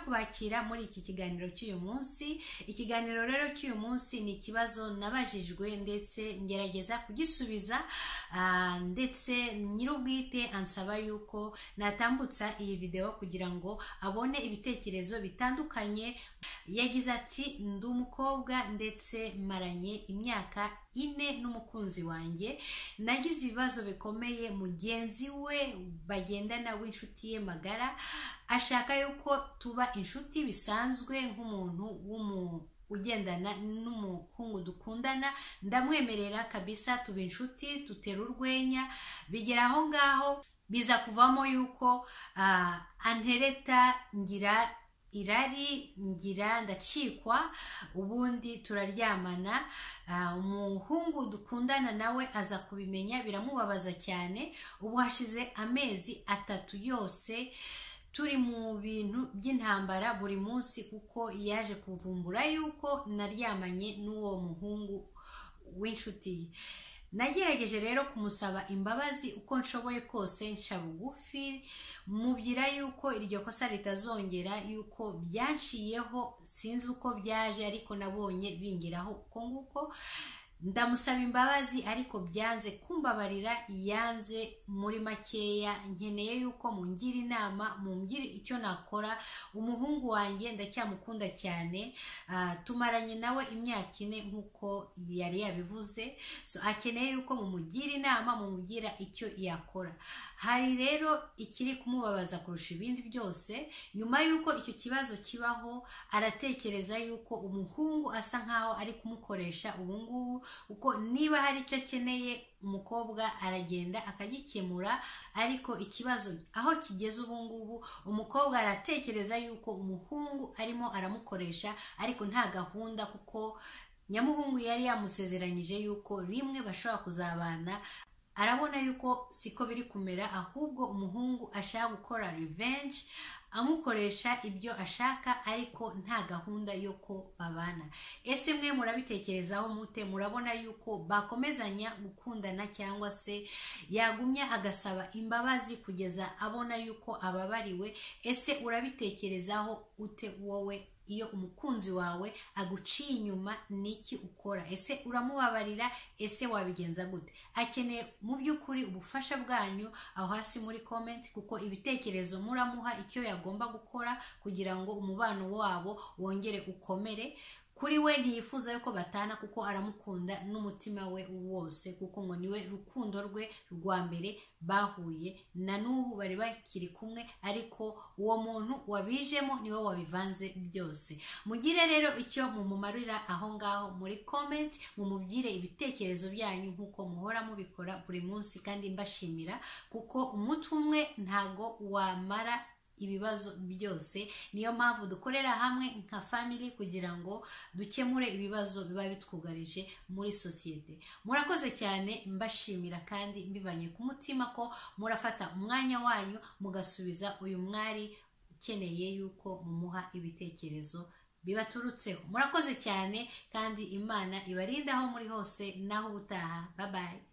kubakira muri iki kiganiro cy'uyu munsi ikiganiro rero cy'uyu munsi ni ikibazo nabajijwe ndetse ngerageza kugisubiza ah, ndetse nyir'ubwite ansaba yuko natambutsa iyi videwo kugira ngo abone ibitekerezo bitandukanye yagize ati ndi umukobwa ndetse maranye imyaka ine n'umukunzi wanjye nagize ibibazo bikomeye mugenzi we bagendana w'inshuti ye magara ashaka yuko tuba inshuti bisanzwe nk'umuntu w'umu- ugendana n'umuhungu dukundana ndamwemerera kabisa tuba inshuti tutera urwenya bigera aho ngaho biza kuvamo yuko ah, antereta ngira irari ngira ndacikwa ubundi turaryamana Ah, umuhungu dukundana nawe aza kubimenya biramubabaza cyane ubu hashize amezi atatu yose turi mu bintu by'intambara buri munsi kuko yaje kuvumbura yuko naryamanye n'uwo muhungu w'inshuti ye nagerageje rero kumusaba imbabazi uko nshoboye kose nca bugufi mubwira yuko iryo kosa ritazongera yuko byanshiyeho sinzi uko byaje ariko nabonye bingeraho uko nguko ndamusaba imbabazi ariko byanze kumbabarira yanze muri makeya nkeneye yuko mungira inama mungira icyo nakora umuhungu wanjye ndacyamukunda cyane Ah, tumaranye nawe imyaka ine nk'uko yari yabivuze so akeneye yuko mumugira inama mumubwira icyo yakora hari rero ikiri kumubabaza kurusha ibindi byose nyuma y'uko icyo kibazo kibaho aratekereza yuko umuhungu asa nkaho ari kumukoresha ubu ngubu kuko niba hari icyo akeneye umukobwa aragenda akagikemura ariko ikibazo aho kigeze ubu ngubu umukobwa aratekereza yuko umuhungu arimo aramukoresha ariko nta gahunda kuko nyamuhungu yari yamusezeranyije yuko rimwe bashobora kuzabana arabona yuko siko biri kumera ahubwo umuhungu ashaka gukora revenge amukoresha ibyo ashaka ariko nta gahunda yo ko babana ese mwe murabitekerezaho mute murabona yuko bakomezanya gukundana cyangwa se yagumya agasaba imbabazi kugeza abona yuko ababariwe ese urabitekerezaho ute wowe iyo umukunzi wawe aguciye inyuma niki ukora ese uramubabarira ese wabigenza gute akeneye mu by'ukuri ubufasha bwanyu aho hasi muri comment kuko ibitekerezo muramuha icyo yagomba gukora kugira ngo umubano wabo wongere ukomere kuri we ntiyifuza yuko batana kuko aramukunda n'umutima we wose kuko ngo niwe rukundo rwe rwa mbere bahuye na n'ubu bari bakiri kumwe ariko uwo muntu wabijemo niwe wabivanze byose mugire rero icyo mumumarira aho ngaho muri comment mumubyire ibitekerezo byanyu nk'uko muhora mubikora buri munsi kandi mbashimira kuko umutwe umwe ntago wamara ibibazo byose niyo mpamvu dukorera hamwe nka family kugira ngo dukemure ibibazo biba bitwugarije muri sosiyete murakoze cyane mbashimira kandi mbibanye ku mutima ko murafata umwanya wanyu mugasubiza uyu mwari ukeneye yuko mumuha ibitekerezo bibaturutseho murakoze cyane kandi imana ibarinda aho muri hose naho ubutaha babaye